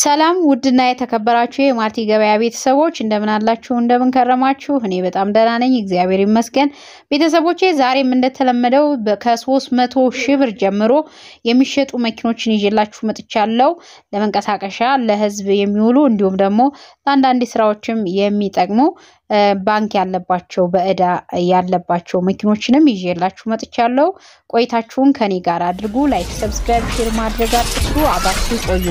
ሰላም ውድና የተከበራችሁ የማርቲ ገበያ ቤተሰቦች እንደምን አላችሁ? እንደምን ከረማችሁ? እኔ በጣም ደህና ነኝ፣ እግዚአብሔር ይመስገን። ቤተሰቦቼ ዛሬም እንደተለመደው ከሶስት መቶ ሺህ ብር ጀምሮ የሚሸጡ መኪኖችን ይዤላችሁ መጥቻለሁ። ለመንቀሳቀሻ ለህዝብ የሚውሉ እንዲሁም ደግሞ ለአንዳንድ ስራዎችም የሚጠቅሙ ባንክ ያለባቸው በእዳ ያለባቸው መኪኖችንም ይዤላችሁ መጥቻለሁ። ቆይታችሁን ከኔ ጋር አድርጉ። ላይክ፣ ሰብስክራይብ፣ ሼር ማድረግ አትርሱ። አብራችሁ ቆዩ።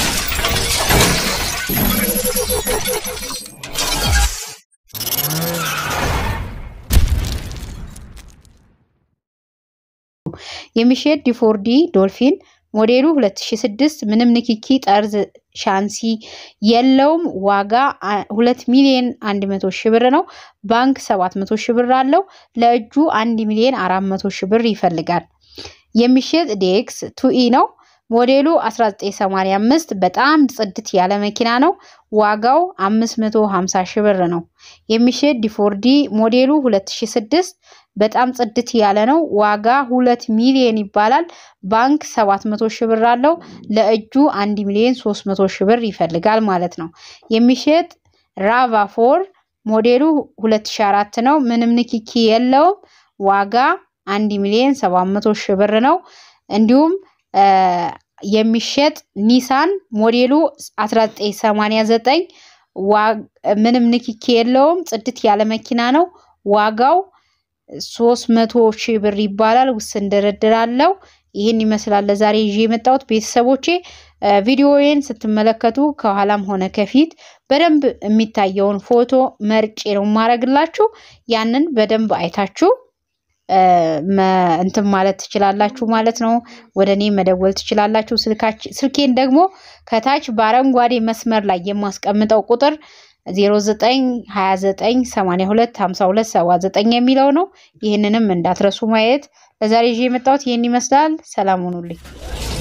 የሚሸጥ ዲፎርዲ ዶልፊን ሞዴሉ 2006 ምንም ንክኪ ጠርዝ ሻንሲ የለውም። ዋጋ 2 ሚሊዮን 100 ሺህ ብር ነው። ባንክ 700 ሺህ ብር አለው። ለእጁ 1 ሚሊዮን 400 ሺህ ብር ይፈልጋል። የሚሸጥ ዴክስ ቱኢ ነው። ሞዴሉ 1985 በጣም ጽድት ያለ መኪና ነው። ዋጋው 550 ሺህ ብር ነው። የሚሸጥ ዲፎርዲ ሞዴሉ 2006 በጣም ጽድት ያለ ነው። ዋጋ 2 ሚሊዮን ይባላል። ባንክ 700 ሺህ ብር አለው። ለእጁ 1 ሚሊዮን 300 ሺህ ብር ይፈልጋል ማለት ነው። የሚሸጥ ራቫ ፎር ሞዴሉ 2004 ነው። ምንም ንክኪ የለውም። ዋጋ 1 ሚሊዮን 700 ሺህ ብር ነው። እንዲሁም የሚሸጥ ኒሳን ሞዴሉ 1989 ምንም ንክኪ የለውም። ጽድት ያለ መኪና ነው። ዋጋው 300 ሺህ ብር ይባላል። ውስን ድርድር አለው። ይህን ይመስላል ለዛሬ ይዤ የመጣሁት ቤተሰቦቼ። ቪዲዮዬን ስትመለከቱ ከኋላም ሆነ ከፊት በደንብ የሚታየውን ፎቶ መርጬ ነው የማረግላችሁ። ያንን በደንብ አይታችሁ እንትን ማለት ትችላላችሁ ማለት ነው። ወደ እኔ መደወል ትችላላችሁ። ስልኬን ደግሞ ከታች በአረንጓዴ መስመር ላይ የማስቀምጠው ቁጥር 0929825279 የሚለው ነው። ይህንንም እንዳትረሱ ማየት። ለዛሬ ይዤ የመጣሁት ይህን ይመስላል። ሰላም ሁኑልኝ።